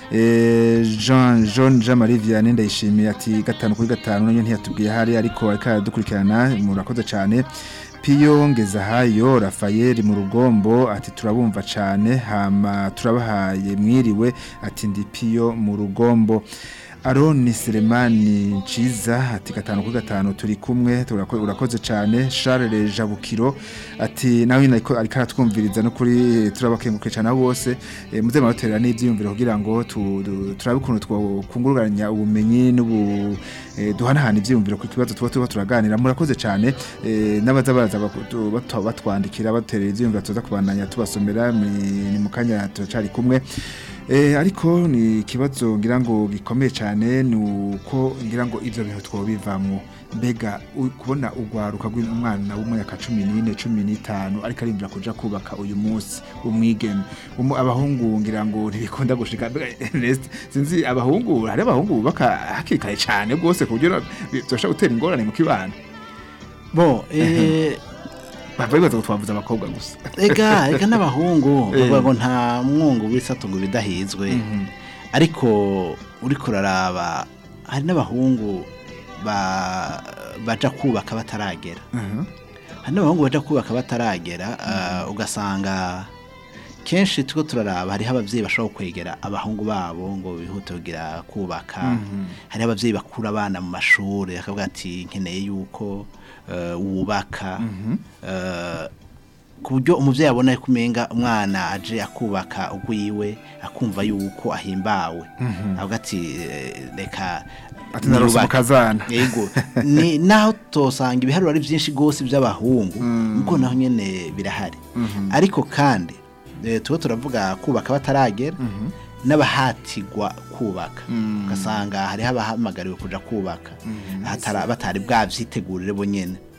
eh, Jean Jean Jean Marie Vianney ndayishimiye ati gatanu kuri gatanu nanyo ntiyatubwiye hari ariko ariko dukurikirana murakoze cyane Piyo Ngezahayo Rafael mu rugombo ati turabumva cyane hama turabahaye mwiriwe ati ndi Piyo mu rugombo Aroni Selemani Nchiza ati gatanu kuri gatanu turi kumwe turako- urakoze cyane Charles Jabukiro ati nawe nyine ariko ariko aratwumviriza no kuri turabakenguke cyane abo bose e, muze maraterera n'ivyiyumviro kugira ngo tu- du- turabe ukuntu twakunguruganya ubumenyi n'ubu e, duhanahana ivyiyumviro ku kibazo tuba tuba turaganira murakoze cyane e, n'abaza baraza baku- batu- batwandikira baterera ivyiyumviro tuza kubandanya tubasomera ni ni mu kanya turacari kumwe Eh, ariko ni ikibazo ngira ngo gikomeye cyane ni uko ngira ngo ivyo bintu twobivamwo mbega u- kubona ugwaruka rw'umwana w'umwaka cumi n'ine cumi n'itanu ariko arindira kuja kubaka uyu munsi umwigeme Umu- abahungu ngira ngo ntibikunda gushika mbega Ernest, sinzi abahungu hari abahungu bubaka hakiri kare cyane rwose ku buryo byoshobora gutera ingorane mu kibano bo eh, bava bibaza ngo twavuze abakobwa gusa ega ega n'abahungu Eh. bavuga ngo nta mwungu w'isato ngo ibidahizwe ariko uri kuraraba hari n'abahungu ba- baja kubaka bataragera Mhm. hari n'abahungu baja kubaka bataragera ah, ugasanga kenshi tuko turaraba hariho abavyeyi bashobora kwegera abahungu babo ngo bihute kugira kubaka hariho abavyeyi bakura abana mu mashuri akavuga ati nkeneye yuko eh, wubaka eh, ku buryo umuvyeyi abona ko umenga umwana aje akubaka ugwiwe akumva yuko ahimbawe avuga ati eh, reka ati narose niyubake." umukazana yego ni naho tosanga ibiharuro ari byinshi rwose by'abahungu nuko naho nyene birahari ariko kandi eh, tuba turavuga kubaka bataragera n'abahatirwa kubaka ugasanga hariho abahamagariwe kuja kubaka hatara- batari bwavyitegurire bo nyene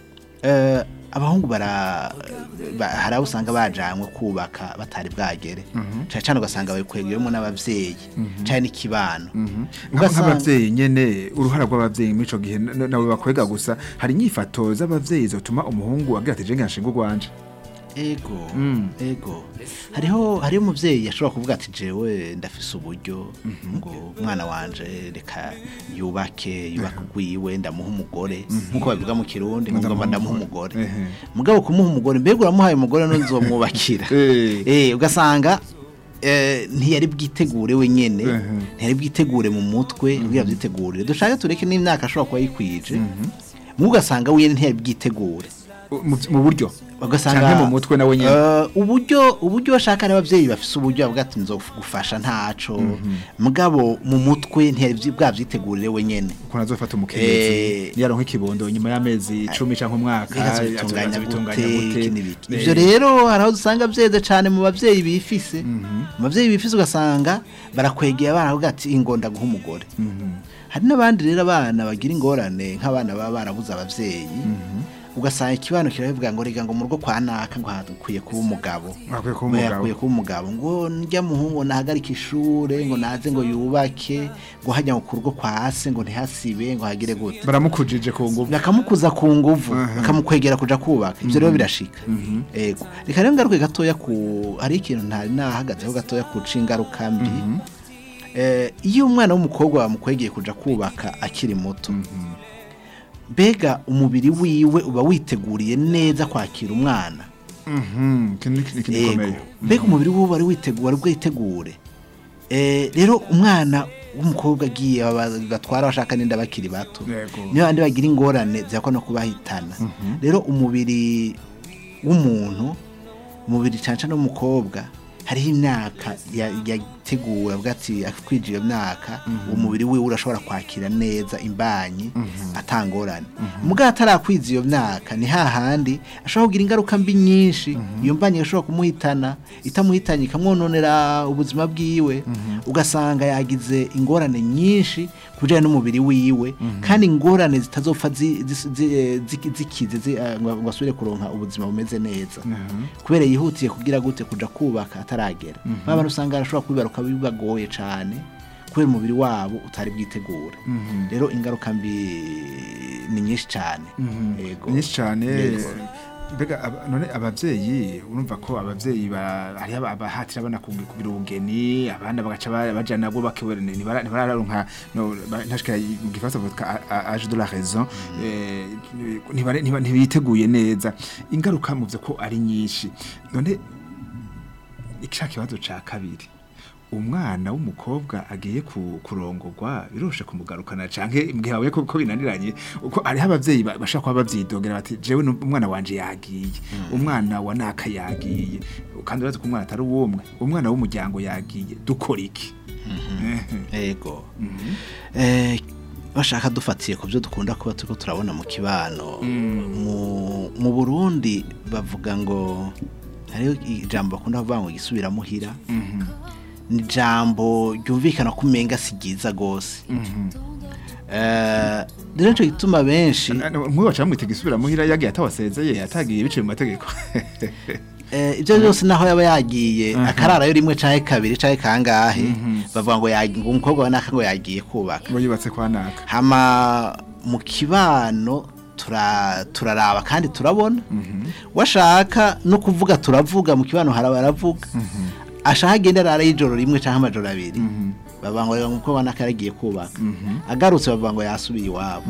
eh, abahungu bara ba- hari abo usanga bajanywe kubaka batari bwagere cyane cyane ugasanga babikwegeyemo n'abavyeyi cyane n'ikibano Ugasanga- nk'abavyeyi nyene uruhara rw'abavyeyi muri ico gihe na- nawe bakwega gusa hari inyifato z'abavyeyi zotuma umuhungu agira ati je ngashinga urwanje ego ego hariho hariho umuvyeyi yashobora kuvuga ati jewe ndafise uburyo ngo umwana wanje reka yubake yubake ugwiwe ndamuha umugore nkuko babivuga mu kirundi ngo ngomba ndamuha umugore Ehe. mugabo kumuha umugore mbega uramuhaye umugore nuzomwubakira Eh. eh ugasanga eh, ntiyari bwitegure wenyene Ehe. ntiyari bwitegure mu mutwe kugira byitegurire dushake tureke n'imyaka ashobora kuba yikwije mu ugasanga we ntiyari bwitegure mu mu buryo ugasanga canke mu mutwe nawe nyene Eh, uburyo uburyo bashaka n'abavyeyi bafise uburyo bavuga ati nzogufasha ntaco mugabo mu mutwe ntiyari vyi- bwavyitegurire wenyene ukuntu azofata Eh. umukenyezi niyaronka ikibondo nyuma y'amezi icumi canke umwaka azobitunganya azobitunganya gute gute iki n'ibiki. Eh, ivyo rero hari aho dusanga vyeze cane mu bavyeyi bifise mu bavyeyi bifise ugasanga barakwegera abana bavuga ati ingonda guha umugore hari n'abandi rero abana bagira ingorane nk'abana baba barabuze abavyeyi ugasanga ikibano kirabivuga ngo rega ngo mu rugo kwa naka ngo hakwiye kuba umugabo Hakwiye kuba ngo umugabo. yakwiye kuba umugabo ngo njya muhungu nahagarike ishure ngo naze ngo yubake ngo hajya ngo ku rugo kwa se ngo ntihasibe ngo hagire gute baramukujije ku nguvu bakamukuza ku nguvu bakamukwegera kuja kubaka ivyo rero birashika ego reka rero ngaruke gatoya ku hari ikintu ntari nahagazeho gatoya ku ingaruka mbi Eh, iyo umwana w'umukobwa bamukwegeye kuja kubaka akiri muto mbega umubiri wiwe uba witeguriye neza kwakira umwana Mhm, iki ni ikintu Ego. gikomeye mbega umubiri wiwe wari witegura ari bwitegure Eh, rero umwana w'umukobwa agiye aba- batwara bashaka n'inda bakiri bato Yego. niyo bandi bagira ingorane ziyakwa no kubahitana rero umubiri w'umuntu umubiri cyane cyane w'umukobwa hariho imyaka ya- yateguwe avuga ati akwije iyo myaka umubiri wiwe urashobora kwakira neza imbanyi atangorane mugabo atarakwiza iyo myaka ni hahandi ashobora kugira ingaruka mbi nyinshi iyo mbanyi ishobora kumuhitana itamuhitanye ikamwononera ubuzima bwiwe ugasanga yagize ingorane nyinshi ku bijyanye n'umubiri wiwe kandi ingorane zitazopfa zi- zi- zi- eh, zi- zikize zi- eh, ngo ngo asubire kuronka ubuzima bumeze neza kubera yihutiye kugira gute kuja kubaka ataragera ba bantu usanga arashobora kubibaruka bibagoye cane kubera umubiri wabo utari bwitegura rero ingaruka mbi ni nyinshi cane Yego. nyinshi cyane Yego. mbega aba- none abavyeyi urumva ko abavyeyi ba- hariho aba- abahatira abana kugi- kugira ubugeni abana bagaca ba- baja nabwo bakibona ntibara- ntibararonka no, ba- ntashika mu gifaransa bavuga a- age de la raison eh, ntibare- ntiba- ntibiteguye neza ingaruka mu vyo ko ari nyinshi none ica kibazo ca kabiri umwana w'umukobwa agiye ku- kurongorwa biroshe kumugarukana canke mbwe hawe ko ko binaniranye uko ari abavyeyi ba- bashaka kuba bavyidogera bati jewe nu- umwana wanje yagiye umwana wa naka yagiye kandi urazi ko umwana atari uwumwe umwana w'umuryango yagiye dukora iki Ehe. ego Eh, bashaka dufatiye ku byo dukunda kuba turiko turabona mu kibano mu mu burundi bavuga ngo hariho ijambo bakunda kuvuga ngo gisubira muhira ni ijambo ryumvikana ko umenga si ryiza rwose Eh, rero nico gituma benshi nk'uyu baca bamwita gisubira muhira yagiye atawasezeye atagiye biciye mu mategeko Eh, ibyo byose naho yaba yagiye akararayo rimwe canke kabiri canke kangahe bavuga ngo yagi- ngo umukobwa wa naka ngo yagiye kubaka ngo yubatse kwa naka hama mu kibano tura turaraba kandi turabona washaka no kuvuga turavuga mu kibano hari abaravuga ashaka agenda arara y'ijoro rimwe cyangwa amajoro abiri bavuga ngo reka umukobwa naka yaragiye kubaka agarutse bavuga ngo yasubiye iwabo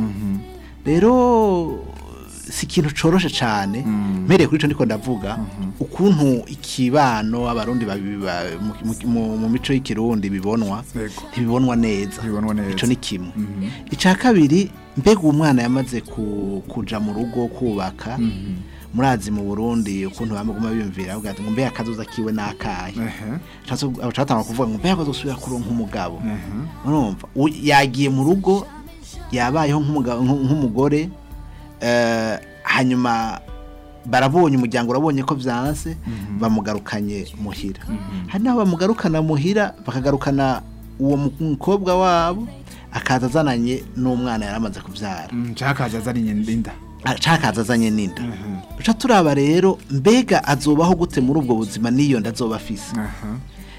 rero si ikintu coroshe cyane mpereye kuri ico ndiko ndavuga ukuntu ikibano abarundi babi- ba- mu- mu- mu- mu mico y'ikirundi bibonwa Yego. ntibibonwa neza Ntibibonwa neza. ico ni kimwe icya kabiri mbega uwo mwana yamaze ku- kuja mu rugo kubaka murazi mu burundi ukuntu bamuguma biyumvira bavuga ati ngo mbega akazoza kiwe n'akahe Ehe. catanga kuvuga ngo mbega bazosubira kuronka umugabo urumva u- yagiye mu rugo yabayeho nk'umugabo- nk- nk'umugore eh, hanyuma barabonye umuryango urabonye ko byanse bamugarukanye muhira hari n'aho bamugarukana muhira bakagarukana uwo mukobwa wabo akaza azananye n'umwana yari amaze kubyara Mm, canke akaza azanye inda cakaza azanye n'inda uca turaba rero mbega azobaho gute muri ubwo buzima n'iyo nda azoba afise aha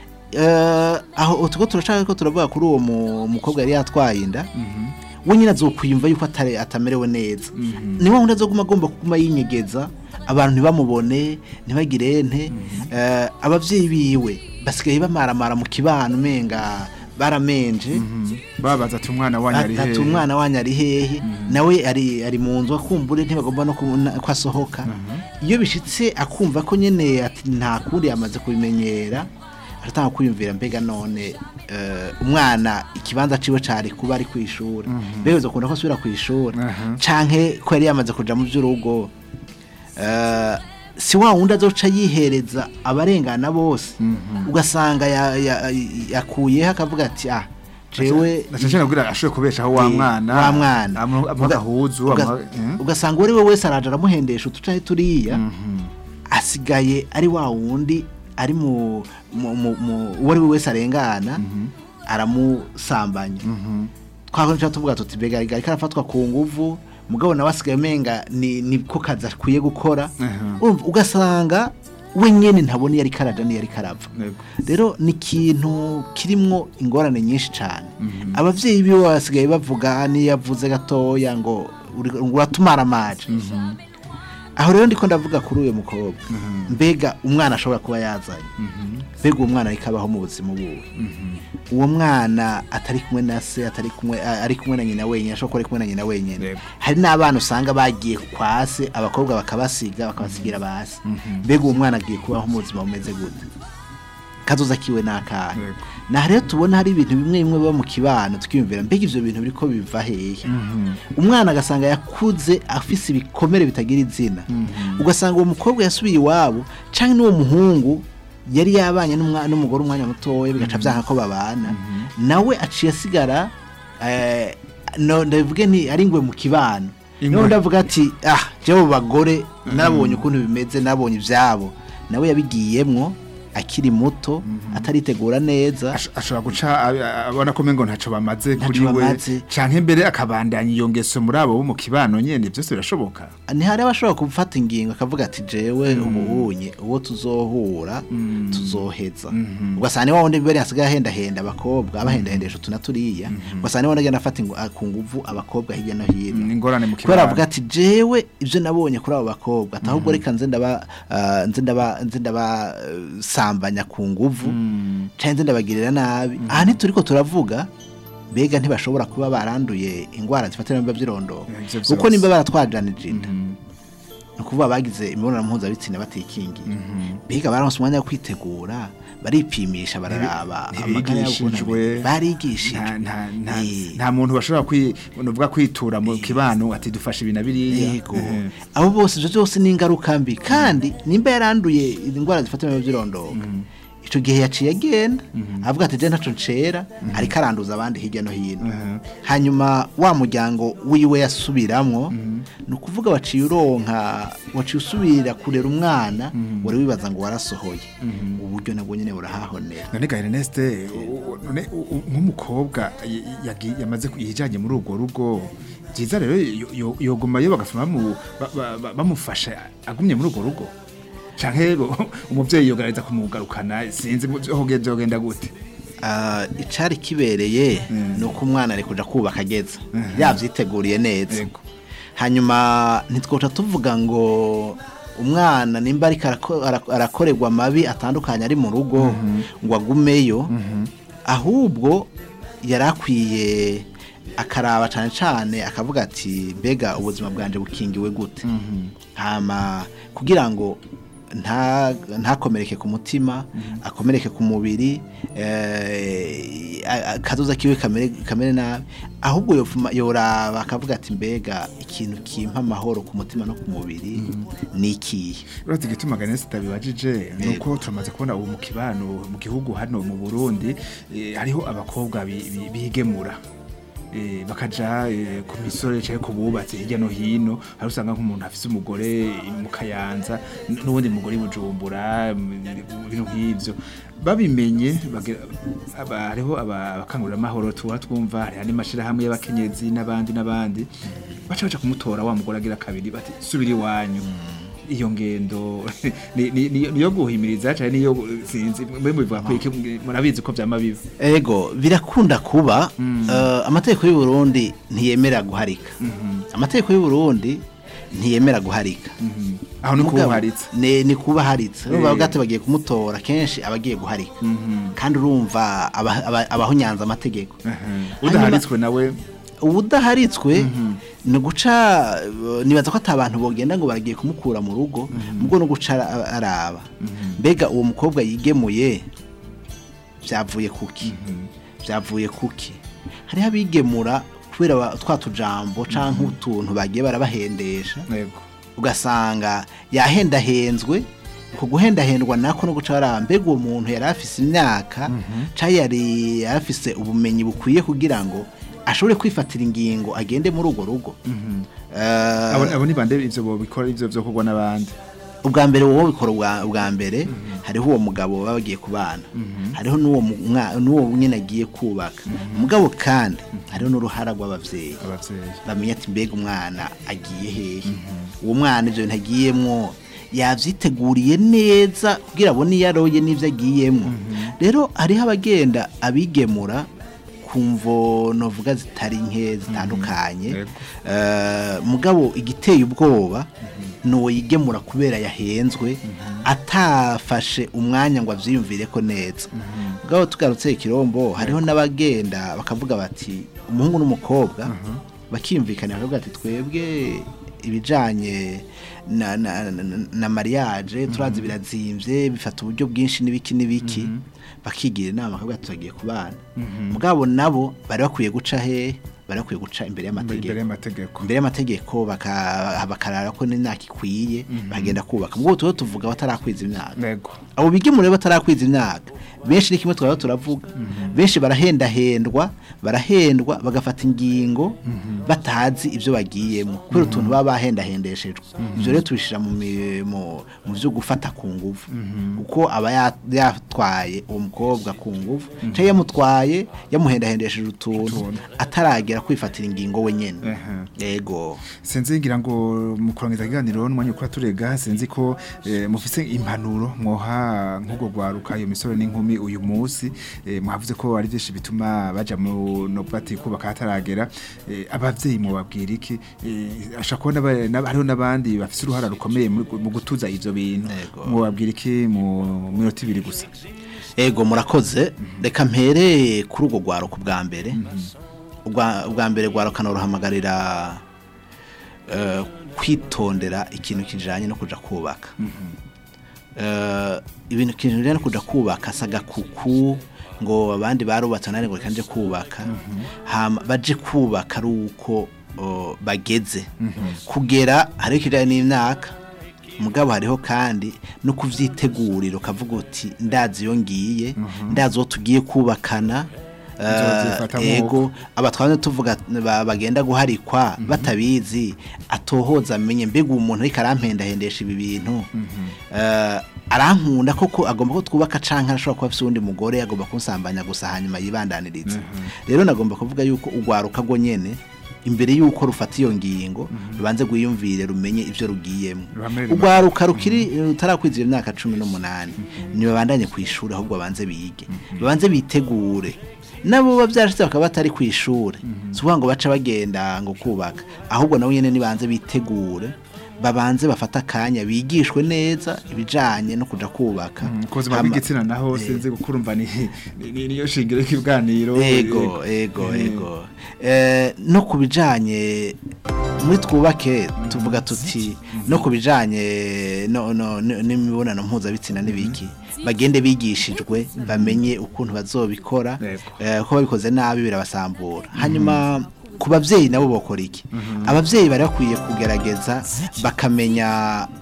Eh, aho tuko turashaka ko turavuga kuri uwo mu- mukobwa yari yatwaye inda we nyine azokwiyumva yuko atari atamerewe neza ni wa wundi azoguma agomba kuguma yinyegeza abantu ntibamubone ntibagire nte Eh, abavyeyi biwe basigaye bamaramara mu kibano umenga baramenje babaza ati umwana wanyu ari ati hehe umwana wanyu ari hehe nawe ari ari mu nzu akumbure ntibagomba no kubona ko asohoka iyo bishitse akumva ko nyene ati nta kundi yamaze kubimenyera aratanga kwiyumvira mbega none eh, umwana ikibanza ciwe cari kuba ari kwishura mbega uzokunda ko asubira kwishura Aha. canke ko yari yamaze kuja mu vy'urugo eh, si wa wundi azoca yihereza abarengana bose ugasanga ya- ya- yakuyeho akavuga ati ah jewe nashashana kugira ashobore kubeshaho wa mwana wa mwana amu- amuha Uga- agahuzu uga- amuha- eh? ugasanga uwo ari we wese araje aramuhendesha utucaye turiya asigaye ari wa wundi ari mu mu- mu- mu- uwo ari we wese arengana aramusambanya twakoresha tuvuga tuti mbega ariko arafatwa ku nguvu mugabo nawe asigaye umenga ni niko kazi akwiye gukora Aha. Urumva, ugasanga we nyene ntabona iyo ariko araja n'iyo ariko arava Yego. rero ni ikintu kirimwo ingorane nyinshi cyane abavyeyi biwe basigaye bavuga niyo yavuze gatoya ngo uri- uratumara amaje aho rero ndiko ndavuga kuri uyu mukobwa mbega umwana ashobora kuba yazanye mbega uwo mwana ariko abaho mu buzima buwe uwo mwana atari kumwe na se atari kumwe a- ari kumwe na nyina wenyine ashobora kuba ari kumwe na nyina wenyine Yego. hari n'abana usanga bagiye kwa se abakobwa bakabasiga bakabasigira basi mbega uwo mwana agiye kubaho mu buzima bumeze gute kazoza kiwe n'akana Yego. na rero tubona hari ibintu bimwe bimwe biba mu kibano tukiyumvira mbega ivyo bintu biriko biva hehe umwana agasanga yakuze afise ibikomere bitagira izina ugasanga uwo mukobwa yasubiye iwabo canke n'uwo muhungu yari yabanye n'umwa- n'umugore umwanya mutoya bigaca vyanka ko babana nawe aciye asigara eh, no ndavuge nti ari ngwe mu kibano Ingwe. niho ndavuga ati ah jewe abo bagore nabonye ukuntu bimeze nabonye ivyabo nawe yabigiyemwo akiri muto ataritegura neza Ash- ashobora guca ab- abona ko mengo ntaco bamaze Ntaco kuri we bamaze. canke mbere akabandanya iyo ngeso muri abo bo mu kibano nyene byose birashoboka ni hari abashobora gufata ingingo akavuga ati jewe ubunye uwo tuzohura tuzoheza ugasanga ni wa wundi mbere hasigaye ahendahenda abakobwa abahendahendesha utu na turiya ugasanga ni wa wundi agenda afata ingu- a- ku nguvu abakobwa hirya no hino Mm, ingorane mu kubera avuga kibano ati jewe ibyo nabonye kuri abo bakobwa ati ahubwo reka nze ndaba ah, nze ndaba nze ndaba eh, sambanya ku nguvu cyangwa nze ndabagirira nabi aha ntituriko turavuga mbega ntibashobora kuba baranduye indwara zifatira mu by'irondoro Ivyo kuko vyose. nimba baratwajanije inda ni ukuvuga bagize imibonano mpuzabitsina batikingiye mbega baronse umwanya wo kwitegura baripimisha bararaba amagara yabo ukuntu ntibigishijwe ameze. barigishijwe nta- nta- nta- Eh. nta muntu bashobora kwi- nuvuga kwitura mu kibano ati dufashe ibi na biriya yego Eh. abo bose ibyo byose ni ingaruka mbi kandi nimba yaranduye indwara zifata mu by'irondoka icyo gihe yaciye agenda avuga ati je ntaco ncera ariko aranduza abandi hirya no hino hanyuma wa muryango wiwe yasubiramwo ni ukuvuga waciye uronka waciye usubira kurera umwana wari wibaza ngo warasohoye uburyo nabwo nyine burahahonera none ga Ernest u- u- none u- u- nk'umukobwa y- yagi- yamaze ku- yijanye muri urwo rugo byiza rero yo- yo- yogumayo bagafuma bamu- ba- ba- ba- bamufasha agumye muri urwo rugo canke bo- umuvyeyi yogareza kumugarukana sinzi mu- hoge- vyogenda gute Ah, icari kibereye ni uko umwana ari kuja kubaka ageza yavyiteguriye neza Yego. hanyuma ntitwoca tuvuga ngo umwana nimba ariko arako- ara- arakorerwa amabi atandukanye ari mu rugo ngo agumeyo ahubwo yari akwiye akaraba cyane cyane akavuga ati mbega ubuzima bwanje bukingiwe gute hama kugira ngo nta ntakomereke ku mutima akomereke ku mubiri eh, a- a- kazoza kiwe kamere kamere nabi ahubwo yofuma yoraba akavuga ati mbega ikintu kimpa amahoro ku mutima no ku mubiri ni ikihe Uretse igituma Ernest tabibajije nuko turamaze kubona ubu mu kibano mu gihugu hano mu Burundi eh, hariho abakobwa bi- bi- bigemura eh, bakaja eh, ku misore cyangwa ku bubatsi hirya no hino hari usanga nk'umuntu afise umugore mu kayanza n- n'uwundi mugore i bujumbura m- ibintu nk'ivyo babimenye bagira- aba- hariho aba- abakanguramahoro tuba twumva hariho n'amashirahamwe y'abakenyezi n'abandi n'abandi baca baca kumutora wa mugore agira kabiri bati subira iwanyu iyo ngendo ni- ni- ni- niyo guhimiriza cyane niyo sinzi mwe mubivuga ko iki murabizi ko vyama biba ego birakunda kuba eh, amategeko y'u Burundi ntiyemera guharika amategeko y'u Burundi ntiyemera guharika aho ni Mugabo, kuharitse ne- ni kuba haritse urumva Eh. bwate bagiye kumutora kenshi abagiye guharika kandi urumva aba- aba- abahunyanza amategeko udaharitswe nawe ubudaharitswe ni guca eh, nibaza ko atabantu bogenda ngo baragiye kumukura mu rugo mubwo no guca ara- araba mbega uwo mukobwa yigemuye byavuye kuki byavuye kuki hariho abigemura kubera ba- twa tujambo canke utuntu bagiye barabahendesha yego ugasanga yahendahenzwe ku guhendahendwa nako no guca baraba mbega uwo muntu yari afise imyaka cyangwa yari afise ubumenyi bukwiye kugira ngo ashobore kwifatira ingingo agende muri urwo rugo Eh, abo abo ni bande ivyo bobikora ivyo vyo kugwa n'abandi ubwa mbere wowe bikora ubwa ubwa mbere hariho uwo mugabo baba bagiye kubana hariho n'uwo mu- mwa- n'uwo nyine agiye kubaka mugabo kandi hariho n'uruhara rw'abavyeyi abavyeyi bamenya ati mbega umwana agiye hehe uwo mwana ibyo bintu agiyemwo yavyiteguriye neza kugira abone iyo aroye n'ivyo agiyemwo rero hariho abagenda abigemura ku mvo novuga zitari nke zitandukanye Yego. Eh, mugabo igiteye ubwoba nuwo yigemura kubera yahenzwe atafashe umwanya ngo avyiyumvire ko neza mugabo tugarutse ikirombo hariho n'abagenda bakavuga bati umuhungu n'umukobwa bakiyumvikana bakavuga ati twebwe ibijanye na, na, na, na mariage turazi birazimvye bifata uburyo bwinshi n'ibiki n'ibiki bakigira inama bakavuga ati tugiye kubana mugabo nabo bari bakwiye guca he bari bakwiye guca imbere y'amategeko imbere y'amategeko imbere y'amategeko baka- bakarara ko n'imyaka ikwiye bagenda kubaka mubwo tuba tuvuga batarakwiza imyaka yego abo bigemura batarakwiza imyaka benshi ni kimwe twaba turavuga benshi barahendahendwa barahendwa bagafata ingingo batazi ibyo bagiyemo kubera utuntu baba bahendahendeshejwe ibyo rero tubishyira mu mi- mu- mu byo gufata ku nguvu uko aba ya- yatwaye uwo mukobwa ku nguvu cyangwa yamutwaye yamuhendahendesheje utuntu ataragera kwifatira ingingo we nyine Ehe. yego sinzi ngira ngo mu kurangiza ikiganiro n'umwanya ukora turega sinzi ko eh, mufise impanuro mwoha nk'ubwo gwaruka iyo misore n'inkumi uyu munsi eh, mwavuze ko ari byinshi bituma baja mu no bati kubaka hataragera eh, abavyeyi mu babwira iki eh, ashaka kubona ba- n'aba- hariho n'abandi bafise uruhara rukomeye muri- mu gutuza ivyo bintu Yego. mu babwira iki mu minota ibiri gusa ego murakoze reka mpere kuri urwo rwaruka ubwa mbere Ubwa- ubwa mbere rwaruka ruhamagarira eh, kwitondera ikintu kijanye no kuja kubaka Eh, ibintu ikintu kijanye no kuja kubaka saga kuku ngo abandi barubatse nane ngo reka nje kubaka hama baje kubaka ari uko oh, bageze kugera hariho ikijanye n'imyaka mugabo hariho kandi no kuvyitegurira ukavuga uti ndazi iyo ngiye ndazi uwo tugiye kubakana eh, Nzozifata nk'uko. ego abatwanje tuvuga ba- bagenda guharikwa batabizi atohoza amenye mbega uwo muntu ariko arampendahendesha ibi bintu Eh, arankunda koko agomba ko twubaka canke arashobora kuba afise uwundi mugore agomba kunsambanya gusa hanyuma yibandaniriza rero nagomba kuvuga yuko urwaruka rwo nyene imbere yuko rufata iyo ngingo rubanze gwiyumvire rumenye ivyo rugiyemo Ruhamerere urwaruka rukiri rutarakwiza iyo myaka cumi n'umunani ntibabandanye ku ishuri ahubwo babanze bige babanze bitegure nabo babyarashitse bakaba batari ku ishuri si ukuvuga ngo baca bagenda ngo kubaka ahubwo nabo nyene nibanze bitegure babanze bafata akanya bigishwe neza ibijanye no kuja kubaka ku buzima Hama- bw'igitsina naho sinzi gukurumva ni ni- ni- niyo shingiro y'ikiganiro ego ego Eh, ego Eh, no ku bijanye muri twubake tuvuga tuti no ku bijanye no- no- no- n'imibonano mpuzabitsina n'ibiki bagende bigishijwe bamenye ukuntu bazobikora Yego. eh, ko babikoze nabi birabasambura hanyuma ku babyeyi nabo bakora iki ababyeyi bari bakwiye kugerageza bakamenya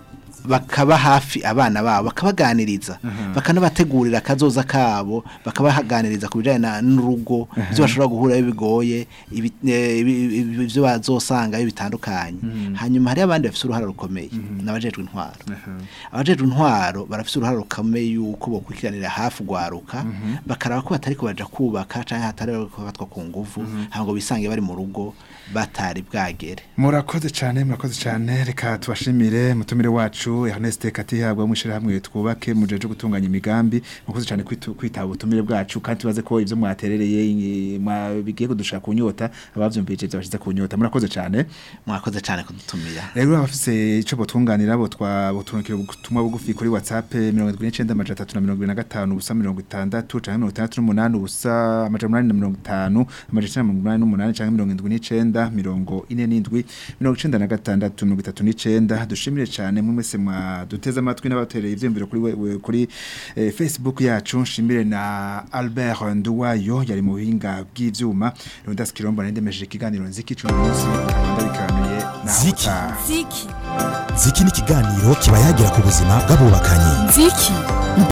bakaba hafi abana babo bakabaganiriza bakanabategurira akazoza kabo bakabaganiriza ku bijyanye na- n'urugo ibyo bashobora guhura bigoye ibi- eh, ibi- ibi- ibyo bazosanga bitandukanye hanyuma hari abandi bafite uruhare rukomeye n'abajejwe intwaro abajejwe intwaro barafite uruhare rukomeye yuko bokurikiranira hafi ugwaruka bakaraba ko batari kubaja kubaka canke hatari kubatwa ku nguvu ntabwo bisange bari mu rugo batari bwagere murakoze cyane murakoze cyane reka tubashimire mutumire wacu Ernest Katihabwa mwishirahamwe twubake mujeje gutunganya imigambi murakoze cyane kwitu- kwitaba ubutumire bwacu kandi tubaze ko ivyo mwaterereye eh, mwa- bigiye kudushaka kunyota abavyumvije byabashize kunyota murakoze cyane mwakoze cyane kudutumira rero abafise ico botunganira bo twabotunukira ubutumwa bugufi kuri WhatsApp 79 ubusa 60 canke 68 ubusa amajana 850 amajana 888 canke 79 mirongo ine n'indwi mirongo icenda na gatandatu mirongo itatu n'icenda dushimire cane mwe mwese mwaduteze amatwi n'abatereye ivyiyumviro kuri we- we- kuri eh, Facebook yacu nshimire na Albert Nduwayo yari mu buhinga bw'ivyuma Leonidas Kirombo nandemeje ikiganiro nziki cumi munsi Rwanda bikanuye naho Ziki. utaha. ziki ziki ni ikiganiro kiba yagira ku buzima bw'abubakanye ziki